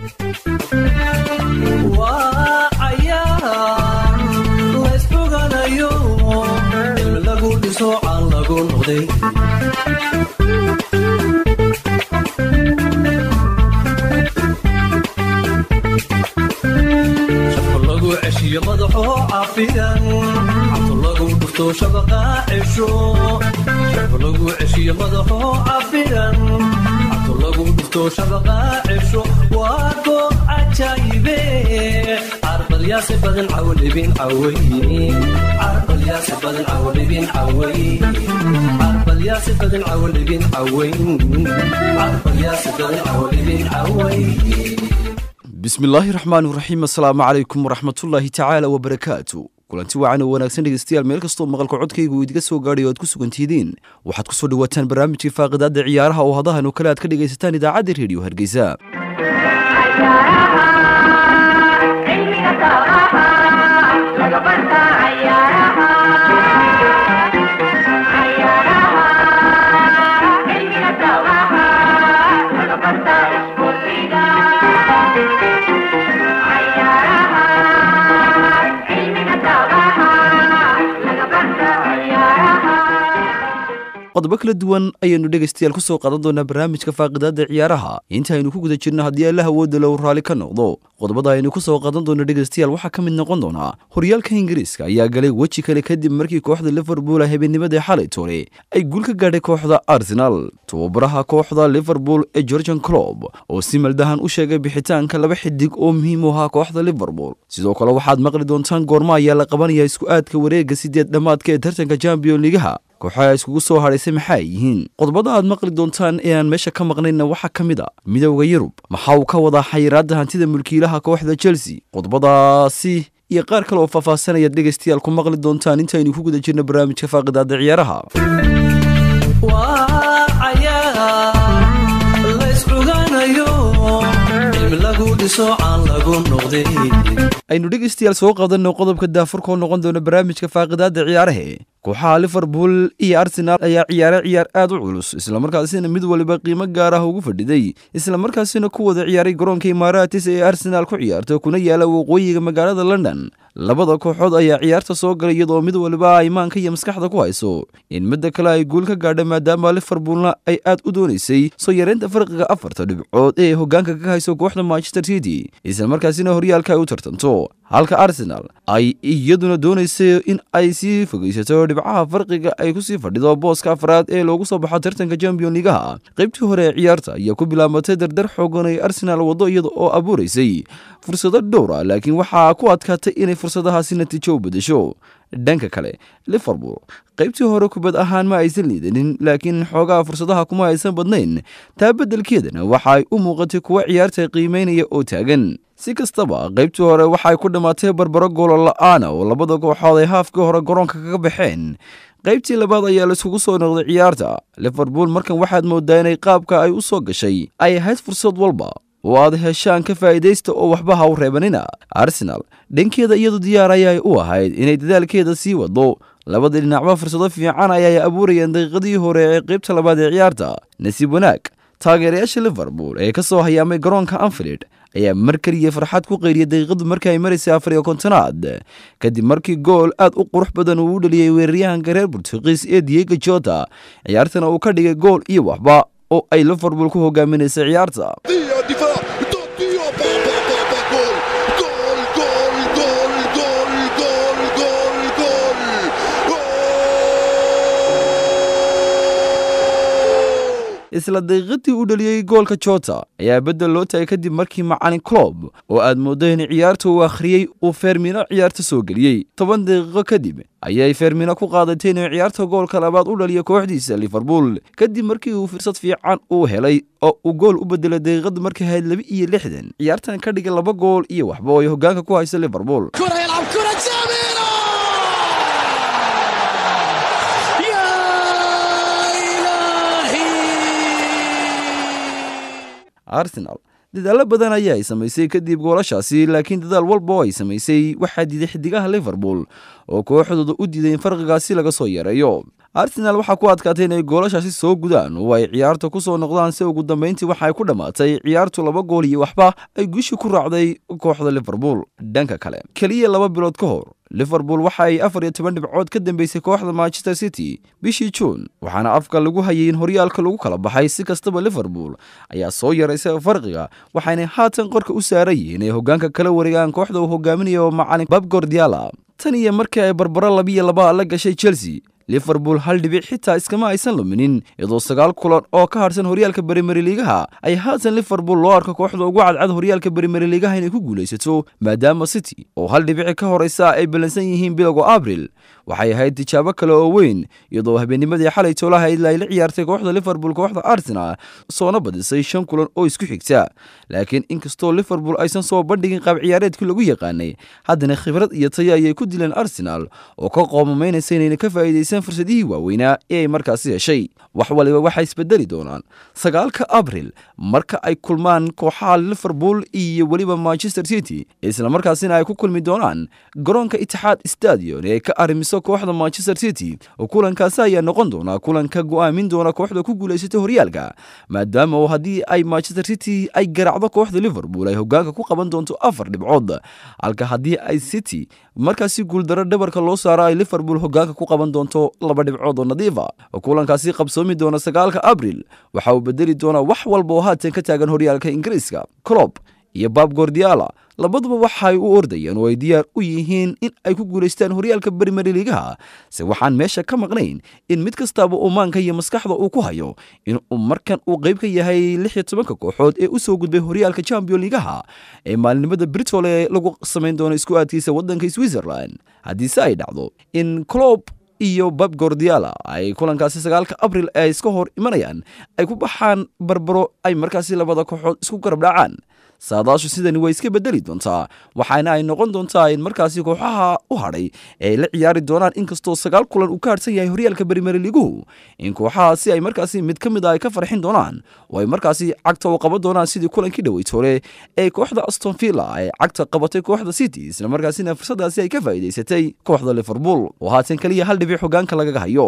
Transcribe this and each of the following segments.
waa cayaar laysfoganayo cilmi lagu dhiso caan lagu noqday shafka lagu ceshiyo madaxoo cafidan cabto lagu dhufto shabaqa cesho shafka lagu ceshiyo madaxoo cafidan cabto lagu dhufto shabaqa cesho waa goob cajaayibe carbalyaasi badan cawdhibin caway carbalyaasi badan cawdhibin caway carbalyaasi badan cawdhibin caway carbalyaasi badan cawdhibin caway bismillaahi raxmaan raxiim assalaamu calaykum waraxmatullaahi tacaala wabarakaatu kulanti wacan oo wanaagsan dhegeystayaal meel kastoo maqalka codkaygu uu idiga soo gaadhay o aad ku sugantihidiin waxaad ku soo dhawaataan barnaamijkii faaqidaadda ciyaaraha oo hadahan oo kale aad ka dhegaysataan idaacadda rediyo hargeysa qodobo kala duwan ayaynu dhegaystayaal ku soo qaadan doonaa barnaamijka faaqidaadda ciyaaraha inta aynu ku guda jirno haddii alla hawooda low raalli ka noqdo qodobada aynu ku soo qaadan doono dhegaystayaal waxaa ka mid noqon doonaa horyaalka ingiriiska ayaa galay weji kale kadib markii kooxda liverpool habeennimadii xalay toole ay guul ka gaadhay kooxda arsenal tababaraha kooxda liverpool ee georgian clob oo si maldahan u sheegay bixitaanka laba xidig oo muhiim u ahaa kooxda liverpool sidoo kale waxaad maqli doontaan goormo ayaa la qabanaya isku aadka wareega sideed dhammaadka ee tartanka champion ligaha kooxaha iskugu soo hadhaysay maxaa ay yihiin qodobada aad maqli doontaan ee aan meesha ka maqnayna waxaa ka mid a midowda yurub maxaa uu ka wadaa xayiraadda hantida mulkiilaha kooxda chelsea qodobadaasi iyo qaar kale oo faahfaahsanayaad dhegaystayaal ku maqli doontaan intaynu ku guda jirno barnaamijka faaqidaadda ciyaaraha waa cayaar layscuganayo cilmi lagu dhiso caan lagu noqday aynu dhegaystayaal soo qaadanno qodobka daafurkoo noqon doona barnaamijka faaqidaadda ciyaarahe kooxaha liverpool iyo arsenaal ayaa ciyaaray ciyaar aad u culus islamarkaasina mid waliba qiimo gaar ah ugu fadhiday islamarkaasina ku wada ciyaaray garoonka imaaraatis ee arsenaal ku ciyaarta kuna yaala waqooyiga magaalada london labada kooxood ayaa ciyaarta soo galay iyadoo mid waliba imaanka iyo maskaxda ku hayso in midda kale ay guul ka gaadha maadaama liverpoolna ay aad u doonaysay soo yareynta farqiga afarta dhibcood ee hogaanka ka hayso kooxda manchester city islamarkaasina horyaalka ay u tartanto halka arsenal ay iyaduna doonaysay in ay sii fogeysato dhibcaha farqiga ay kusii fadhido booska afraad ee loogu soo baxo tartanka champion ligaha qaybtii hore ee ciyaarta ayaa ku bilaabatay dardar xoogan ay arsenal waddo iyada oo abuuraysay fursado dhowra laakiin waxaa ku adkaatay inay fursadahaasi natiijo u bedesho dhanka kale liverpool qaybtii hore kubad ahaan ma aysan liidanin laakiin xoogaha fursadaha kuma aysan badnayn taa beddelkeedana waxa ay u muuqatay kuwa ciyaarta qiimeynaya oo taagan si kastaba qaybtii hore waxaay ku dhammaatay barbaro goolo la-aana oo labada kooxood ay haafkii hore garoonka kaga baxeen qaybtii labaad ayaa laiskugu soo noqday ciyaarta liverpool markan waxaad moodaa inay qaabka ay u soo gashay ay ahayd fursad walba oo aad heshaan ka faa'iidaysta oo waxba ha u reebanina arsenal dhankeeda iyadu diyaar ayay u ahayd inay dadaalkeeda sii wado labada dhinacba fursado fiican ayay abuurayeen daqiiqadii hore ee qaybta labaad ee ciyaarta nasiib wanaag taageerayaasha liverpool ee ka soo hayaamay garoonka anfield ayaa mar keliya farxad ku qayriyay daqiiqadu markii ay maraysay afar iyo kontonaad kadib markii gool aad u qurux badan uu u dhaliyey weeraryahanka reer burtuqiis ee diego jota ciyaartana uu ka dhigay gool iyo waxba oo ay liverpool ku hogaaminaysay ciyaarta Dio difà, Dio, pa, pa, pa, pa, gol, gol, gol, gol, gol, gol, gol, gol, isla daqiiqadii u dhaliyey goolka jota ayaa beddel loo taagay kadib markii macalin clob oo aad mooddo in ciyaarta uu akhriyey uu fermino ciyaarta soo geliyey toban daqiiqo kadib ayay fermino ku qaadatay inuu ciyaarta goolka labaad u dhaliyo kooxdiisa liverpool kadib markii uu fursad fiican uu helay oo uu gool u bedelay daqiiqadu markay ahayd laba iyo lixdan ciyaartan ka dhigay laba gool iyo waxba oo ay hogaanka ku hayso liverpool كرة يلعب كرة سميرة يا إلهي arsenal dadaallo badan ayaa ay samaysay kadib goolashaasi laakiin dadaal walba oo ay samaysay waxaa diiday xidigaha liverpool oo kooxdooda u diiday in farqigaasi laga soo yareeyo arsenaal waxaa ku adkaatay inay goolashaasi soo gudaan oo ay ciyaarta ku soo noqdaan si ugu dambayntii waxa ay ku dhammaatay ciyaartu laba gool iyo waxba ay guushi ku raacday kooxda liverpool dhanka kale keliya laba bilood ka hor liverpool waxa ay afar iyo toban dhibcood ka dambeysay kooxda manchester city bishii juun waxaana afka lagu hayay in horyaalka lagu kala baxay si kastaba liverpool ayaa soo yaraysay farqiga waxaynay haatan qorka u saaran yihiin ay hoggaanka kala wareegaan kooxda uu hogaaminayo macalin bab gordiala tan iyo markii ay barbaro labiyo laba la gashay chelsea liverpool hal dhibic xitaa iskama aysan luminin iyadoo sagaal kulan oo ka harsan horyaalka berimeri liigaha ay haatan liverpool loo arko kooxda ugu cadcad horyaalka berimeri liigaha inay ku guulaysato maadaama city oo hal dhibici ka horeysa ay ballansan yihiin bilowga abril waxay ahayd tijaabo kale oo weyn iyadoo habeennimadii xalay toolaha ilaa ay la ciyaartay kooxda liverpool kooxda arsenal soona badisay shan kulan oo isku xigta laakiin inkastoo liverpool aysan soo bandhigin qaab ciyaareedkii lagu yaqaanay haddana khibrad iyo tayo ayay ku dileen arsenal oo ka qoomamaynaysa inayna ka faa'iidaysan fursadihii waaweynaa ee ay markaasi heshay wax waliba waxay isbedeli doonaan sagaalka abril marka ay kulmaan kooxaha liverpool iyo weliba manchester city islamarkaasina ay ku kulmi doonaan garoonka itixaad stadion ee ay ka arrimiso kooxda manchester city oo kulankaasi ayaa noqon doonaa kulanka go'aamin doona kooxda ku guulaysatay horyaalka maadaama oo haddii ay manchester city ay garaacdo kooxda liverpool ay hoggaanka ku qaban doonto afar dhibcood halka haddii ay city markaasi guuldaro dhabarka loo saaro ay liverpool hoggaanka ku qaban doonto laba dhibcood oo nadiifa kulankaasi qabsoomi doona sagaalka abril waxa uu bedeli doonaa wax walba oo haatan ka taagan horyaalka ingiriiska clob iyo bab gordiala labaduba waxaay u ordayeen oo ay diyaar u yihiin in ay ku guulaystaan horyaalka berimeri liigaha se waxaan meesha ka maqnayn in mid kastaaba uu maanka iyo maskaxda uu ku hayo in uu markan uu qayb ka yahay lix iyo tobanka kooxood ee u soo gudbay horyaalka champion liigaha ee maalinimada britole lagu samayn doono isku aadkiisa waddanka switzerland haddiise ay dhacdo in clob iyo bab gordiala ay kulankaasi sagaalka abril ee iska hor imanayaan ay ku baxaan barbaro ay markaasi labada kooxood isku garab dhacaan saadaashu sidani way iska bedeli doontaa waxaana ay noqon doontaa in markaasi kooxaha u hadhay ay la ciyaari doonaan inkastoo sagaal kulan uu ka harsan yahay horyaalka berimeri liiguhu in kooxahaasi ay markaasi mid ka mid a ay ka farxin doonaan oo ay markaasi cagta u qaban doonaan sidii kulankii dhaweytoole ee kooxda aston villa ay cagta qabatay kooxda city isla markaasina fursadaasi ay ka faa'iidaysatay kooxda liverpool oo haatan keliya hal dhibic hogaanka lagaga hayo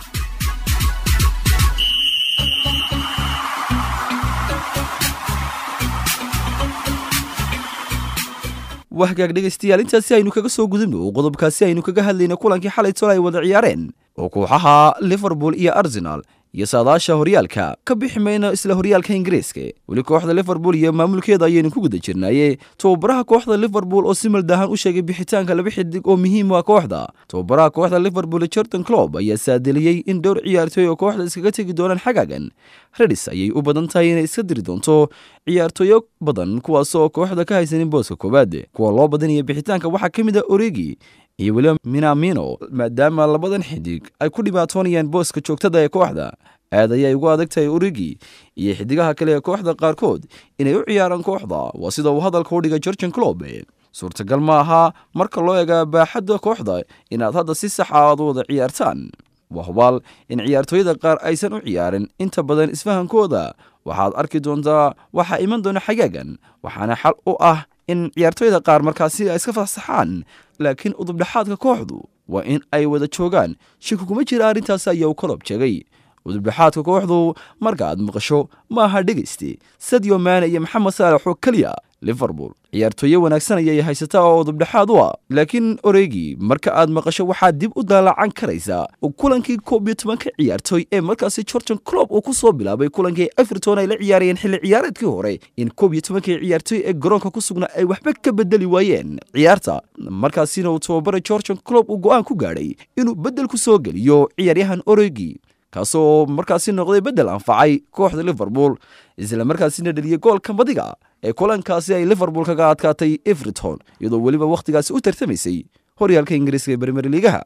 wahagaag dhegaystayaal intaasi aynu kaga soo gudubno oo qodobkaasi aynu kaga hadlayna kulankii xalay tole ay wada ciyaareen oo kooxaha liverpool iyo arsenal iyo saadaasha horyaalka ka bixi mayno isla horyaalka ingiriiska weli kooxda liverpool iyo maamulkeeda ayaynu ku guda jirnaaye tababaraha kooxda liverpool oo si maldahan u sheegay bixitaanka laba xidig oo muhiim ah kooxda tababaraha kooxda liverpool jordan clob ayaa saadeliyey in dhowr ciyaartooy oo kooxda iskaga tegi doonaan xagaagan redis ayay u badan tahay inay iska diri doonto ciyaartooyo badan kuwaasoo kooxda ka haysanin booska koowaad kuwa loo badanaya bixitaanka waxaa ka mid a oregi iyo weliba minamino maadaama labadan xidig ay ku dhibaatoonayaan booska joogtada ee kooxda aad ayay ugu adag tahay origi iyo xidigaha kale ee kooxda qaarkood inay u ciyaaraan kooxda waa sida uu hadalka u dhigay gorgan clob suurtagal ma aha marka loo eega baaxadda kooxda inaad hadda si saxa aad u wada ciyaartaan waa hubaal in ciyaartooyada qaar aysan u ciyaarin inta badan isfahankooda waxaad arki doontaa waxaa iman doona xagaagan waxaana xal u ah in ciyaartooyda qaar markaasi ay iska fasaxaan laakiin udubdhexaadka kooxdu waa in ay wada joogaan shiki kuma jira arrintaasi ayaa uu kolob jeegay udubdhexaadka kooxdu marka aad maqasho ma aha dhegayste sadio maane iyo maxamed saalax oo keliya liverpool ciyaartooye wanaagsan ayay haysataa oo udubdhexaad u ah laakiin oregi marka aad maqasho waxaad dib u daalacan karaysaa kulankii koob iyo tobanka ciyaartooy ee markaasi gorgan clob uu ku soo bilaabay kulankii everton ay la ciyaarayeen xilli ciyaareedkii hore in koob iyo tobankii ciyaartooy ee garoonka ku sugnaa ay waxba ka bedeli waayeen ciyaarta markaasina uu tababara gorgan clob uu go'aan ku gaadhay inuu beddel ku soo geliyo ciyaaryahan oregi kaasoo markaasi noqday beddel anfacay kooxda liverpool isla markaasina dheliyey goolka badiga ee kulankaasi ay liverpool kaga adkaatay everton iyadoo weliba wakhtigaasi u tartamaysay horyaalka ingiriiska ee bermer liigaha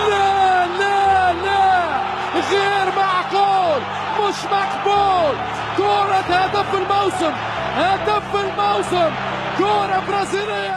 لا لا لا غير معقول مش مقبول كرة هدف الموسم هدف الموسم كرة برازيلية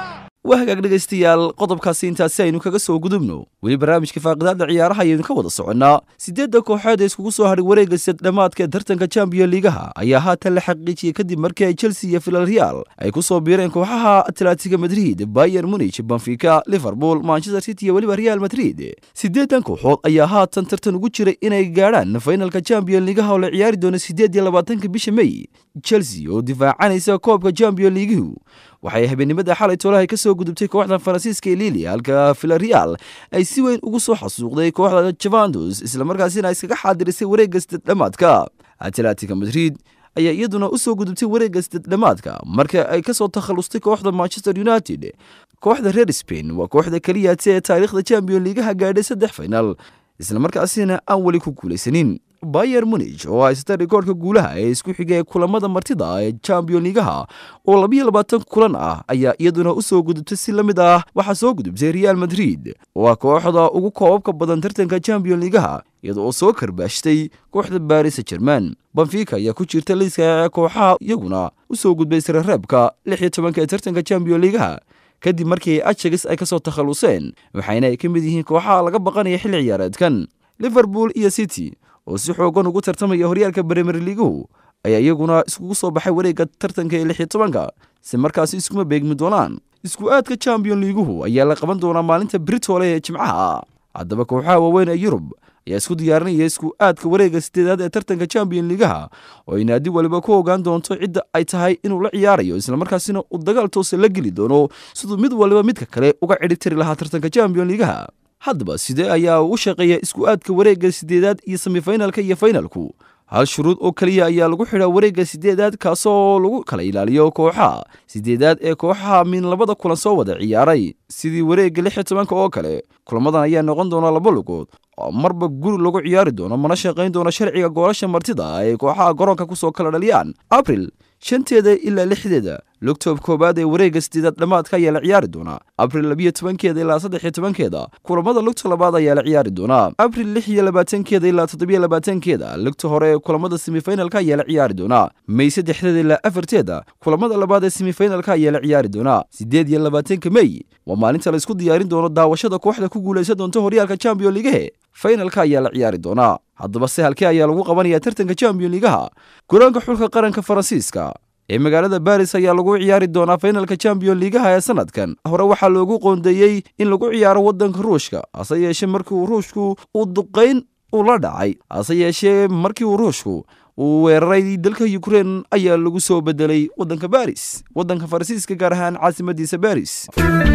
waa hagaag dhegaystayaal qodobkaasi intaasi aynu kaga soo gudubno weli barnaamijka faaqidaada ciyaaraha ayaynu ka wada soconnaa siddeedda kooxood ee iskugu soo hadhay wareegga sad dhammaadka ee tartanka champion liigaha ayaa haatan la xaqiijiyey kadib markii ay chelsea iyo villarreal ay ku soo biireen kooxaha atletico madrid bayer munich benfica liverpool manchester city iyo weliba real madrid siddeedan kooxood ayaa haatan tartan ugu jiray inay gaadhaan fainalka champion liigaha oo la ciyaari doono siddeed iyo labaatanka bisha may chelsea oo difaacanaysa koobka champion liigihu waxay habeennimada xalay toolahay ka soo gudubtay kooxda faransiiska ee lilia halka villarreal ay si weyn ugu soo xasuuqday kooxda javandos islamarkaasina iskaga xaadirisay wareegga sided dhammaadka atletica madrid ayaa iyaduna u soo gudubtay wareegga sided dhammaadka marka ay ka soo takhallustay kooxda manchester united kooxda reer spain waa kooxda keliyate ee taariikhda champion liigaha gaadhay saddex final islamarkaasina aan weli ku guulaysanin bayer munich oo haysta rikoorhka guulaha ee isku xiga ee kulamada martida ee champion liigaha oo labiyo labaatan kulan ah ayaa iyaduna u soo gudubtay si la mid ah waxaa soo gudubtay real madrid oo ah kooxda ugu koobabka badan tartanka champion liigaha iyada oo soo karbaashtay kooxda baris jerman benfica ayaa ku jirta liiska kooxaha iyaguna u soo gudbay sirareebka lix iyo tobanka ee tartanka champion liigaha kadib markii ajax ay ka soo takhalluseen waxayna ay ka mid yihiin kooxaha laga baqanaya xilli ciyaareedkan liverpool iyo city oo si xoogan ugu tartamaya horyaalka bremer liiguhu ayaa iyaguna iskugu soo baxay wareegga tartanka ee lix iyo tobanka si markaasi iskuma beegmi doonaan isku aadka champion liiguhu ayaa la qaban doonaa maalinta britole ee jimcaha haddaba kooxaha waaweyn ee yurub ayaa isku diyaarinaya isku aadka wareegga sideedaad ee tartanka champion liigaha oo ay naadi waliba ku ogaan doonto cidda ay tahay inuu la ciyaarayo islamarkaasina uu dagaal toose la geli doono siduu mid waliba midka kale uga cidhi tiri lahaa tartanka champion liigaha haddaba sidee ayaa u shaqeeya isku aadka wareegga sideedaad iyo semifinalka iyo finalku hal shuruud oo keliya ayaa lagu xidhaa wareegga sideedaad kaasoo lagu kala ilaaliyo kooxaha sideedaad ee kooxaha min labada kulan soo wada ciyaaray sidii wareegga lix iyo tobanka oo kale kulamadan ayaa noqon doona laba lugood oo marba guri lagu ciyaari doono mana shaqayn doono sharciga goolasha martida ay kooxaha garoonka ku soo kala dhaliyaan abril shanteeda ilaa lixdeeda lugtoob koowaad ee wareegga sideedaad dhammaadka ayaa la ciyaari doonaa abril labiyo tobankeeda ilaa saddex iyo tobankeeda kulamada lugta labaad ayaa la ciyaari doonaa abril lix iyo labaatankeeda ilaa toddobiyo labaatankeeda lugta hore ee kulamada semifinalka ayaa la ciyaari doonaa may saddexdeeda ilaa afarteeda kulamada labaad ee semifinalka ayaa la ciyaari doonaa siddeed iyo labaatanka mey waa maalinta la isku diyaarin doono daawashada kooxda ku guulaysan doonta horyaalka champion liigahe fainalka ayaa la ciyaari doonaa haddaba se halkee ayaa lagu qabanaya tartanka champion liigaha garoonka xulka qaranka faransiiska ee magaalada baris ayaa lagu ciyaari doonaa fainalka champion liigaha ee sanadkan hore waxaa loogu qoondeeyey in lagu ciyaaro waddanka ruushka hase yeeshee markiiuu ruushku uu duqayn uu la dhacay hase yeeshee markii uu ruushku uu weeraray dalka ukrein ayaa lagu soo bedelay waddanka baris waddanka faransiiska gaar ahaan caasimadiisa baris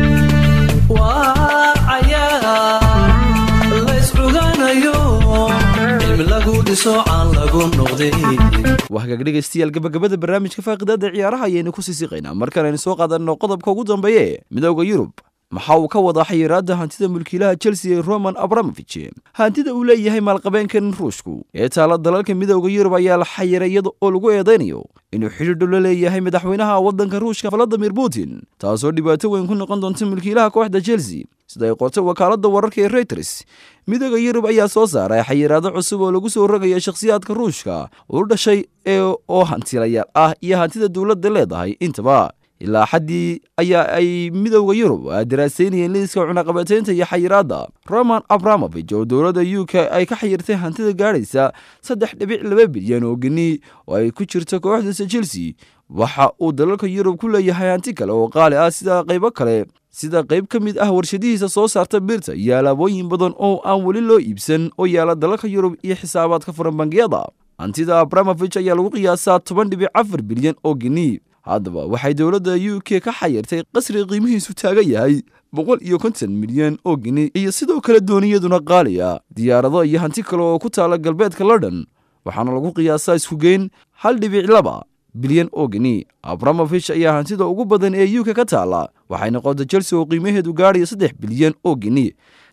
waa cayaar layscuganayo cilmi lagu dhiso aan lagu noqday waa hagaag dhegaystayaal gabagabada barnaamijka faaqidaada ciyaaraha ayaynu ku sii siqaynaa markaan aynu soo qaadanno qodobka ugu dambeeye midooda yurub maxaa uu ka wadaa xayiraadda hantida mulkiilaha chelsea ee roman abramovich hantida uu leeyahay maalqabeenkan ruushku ee taala dalalka midooda yurub ayaa la xayiray iyada oo lagu eedaynayo inuu xidhiidho la leeyahay madaxweynaha waddanka ruushka valadimir putin taasoo dhibaato weyn ku noqon doonta mulkiilaha kooxda chelsea sida ay qortay wakaaladda wararka ee reuters midooda yurub ayaa soo saaray xayiraado cusub oo lagu soo rogaya shakhsiyaadka ruushka u dhashay ee oo hantilayaal ah iyo hantida dowladda leedahay intaba ilaa xaddii ayaa ay midowda yurub daraasaynayeen liiska cunaqabataynta iyo xayiraadda roman abramovich oo dowladda u k ay ka xayirtay hantida gaadhaysa saddex dhibic laba bilyan oo geni oo ay ku jirto kooxdiisa chelsea waxa uu dalalka yurub ku leeyahay hanti kale oo qaali ah sida qaybo kale sida qayb ka mid ah warshadihiisa soo saarta birta iyo alaabooyin badan oo aan weli loo iibsan oo yaala dalalka yurub iyo xisaabaadka furan bangiyada hantida abramovich ayaa lagu qiyaasaa toban dhibic afar bilyan oo geni haddaba waxay dowladda u k ka xayirtay qasri qiimihiisu taagan yahay boqol iyo konton milyan oo geni iyo sidoo kale dooniyaduna qaaliya diyaarado iyo hanti kale oo ku taala galbeedka london waxaana lagu qiyaasaa iskugeyn hal dhibic laba bilyan oo geni abramovich ayaa hantida ugu badan ee u k ka taala waxay noqotay chelsea oo qiimaheedu gaadhaya saddex bilyan oo geni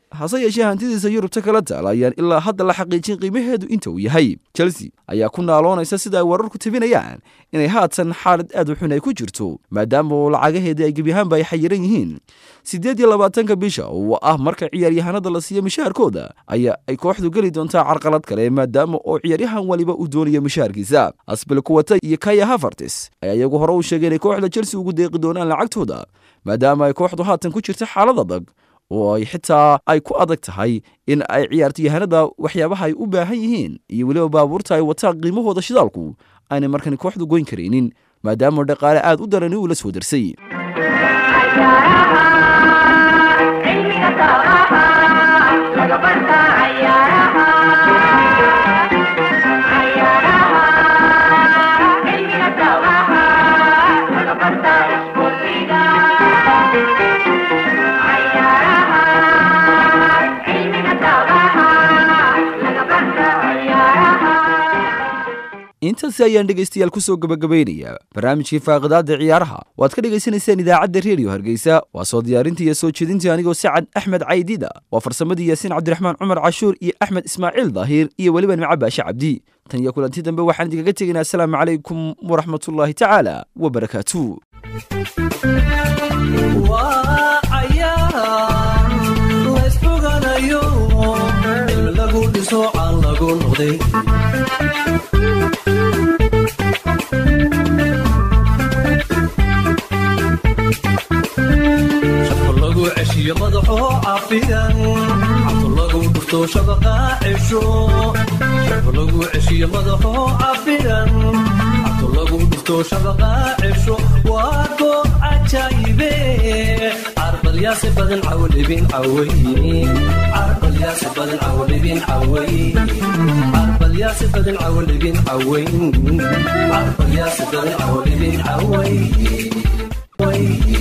hase yeeshee hantidiisa yurubta kala taala ayaan ilaa hadda la xaqiijin qiimaheedu inta uu yahay chelsea ayaa ku naaloonaysa sida ay wararku tabinayaan inay haatan xaalad aad u xun ay ku jirto maadaama uu lacagaheedii ay gebiyahaanba ay xayiran yihiin siddeed iyo labaatanka bisha oo ah marka ciyaaryahanada la siiyo mishaarkooda ayaa ay kooxdu geli doontaa carqalad kale maadaama oo ciyaaryahan waliba uu doonayo mishaarkiisa asbil kuwata iyo kaya hafartis ayaa iyagu hore u sheegay inay kooxda chelsea ugu deeqi doonaan lacagtooda maadaama ay kooxdu haatan ku jirta xaalad adag oo ay xitaa ay ku adag tahay in ay ciyaartoyahanada waxyaabaha ay u baahan yihiin iyo weliba baabuurta ay wataan qiimahooda shidaalku aanay markani kooxdu goyn karaynin maadaama dhaqaale aad u darani uu la soo darsay intaasi ayaan dhegaystayaal ku soo gabagabaynayaa barnaamijkii faaqidaada ciyaaraha waad ka dhegaysanayseen idaacadda reediyo hargeysa waa soo diyaarintii iyo soo jeedintii anigoo sacad axmed caydida waa farsamadii yaasiin cabdiraxmaan cumar cashuur iyo axmed ismaaciil daahir iyo weliba nimco baashe cabdi tan iyo kulanti dambe waxaan idinkaga tegaynaa asalaamu calaykum waraxmatullaahi tacaala wabarakaatu waa cayaar laysfoganayo in lagu dhiso aan lagu noqday shaqo lagu ceshiyo madaxoo cafiyan cabto lagu dhufto shabaqa cesho shaqo lagu ceshiyo madaxoo cafiyan cabto lagu dhufto shabaqa cesho waa goob cajaayibe carbalyaasi badan cawlibin caway carbalyaasi badan cawlibin caway carbalyaasi badan cawlibin cawayn carbalyaasi badan cawlibin caway way